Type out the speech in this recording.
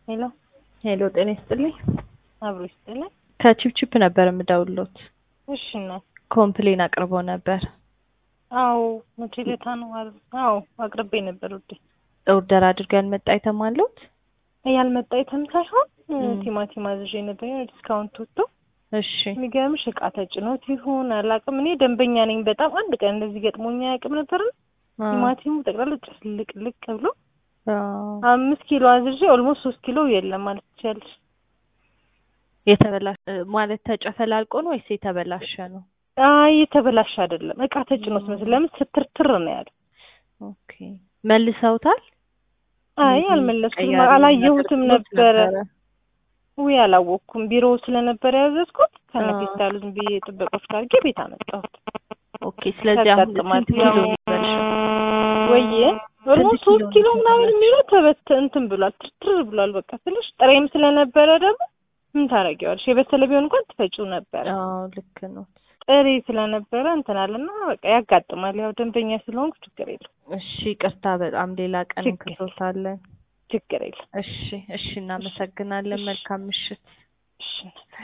ሄሎ ሄሎ ጤና ይስጥልኝ። አብሮ ይስጥልኝ። ከቺፕቺፕ ነበር የምደውልዎት። እሺ እናት። ኮምፕሌን አቅርቦ ነበር። አዎ መቼ ዕለት ነው? አዎ አቅርቤ ነበር ውዴ። ኦርደር አድርገው ያልመጣ አይተም አለዎት? ያልመጣ አይተም ሳይሆን ቲማቲም አዝዤ ነበር የሆነ ዲስካውንት ወጥቶ እሺ የሚገርምሽ እቃ ተጭኖት ይሁን አላውቅም። እኔ ደንበኛ ነኝ በጣም አንድ ቀን እንደዚህ ገጥሞኝ አያውቅም ነበር። ቲማቲሙ ጠቅላላ ጭልቅልቅ ብሎ አምስት ኪሎ አዝዤ ኦልሞስት ሶስት ኪሎ የለም ማለት ትችያለሽ። የተበላሸ ማለት ተጨፈላልቆ ነው ወይስ የተበላሸ ነው? አይ የተበላሸ አይደለም። እቃ ተጭኖት መስል ለምን ስትርትር ነው ያለው። ኦኬ መልሰውታል? አይ አልመለስኩም፣ አላየሁትም ነበረ። ውይ አላወቅኩም። ቢሮ ስለነበረ ያዘዝኩት ከነፌስታሉ ዝም ብዬ ጥበቆች አድርጌ ቤት አመጣሁት። ኦኬ ስለዚህ አሁን ስንት ኪሎ ነው የሚበልሸው? ወይዬ ኦልሞስት ሶስት ኪሎ ምናምን የሚለው ተበት እንትን ብሏል፣ ትርትር ብሏል። በቃ ትንሽ ጥሬም ስለነበረ ደግሞ ምን ታደርጊዋለሽ? የበሰለ ቢሆን እንኳን ትፈጪው ነበረ። አዎ ልክ ነው። ጥሬ ስለነበረ እንትን አለና በቃ ያጋጥማል። ያው ደንበኛ ስለሆንኩ ችግር የለም። እሺ ቅርታ፣ በጣም ሌላ ቀን እንክሶታለን። ችግር የለም። እሺ እሺ፣ እናመሰግናለን። መልካም ምሽት። እሺ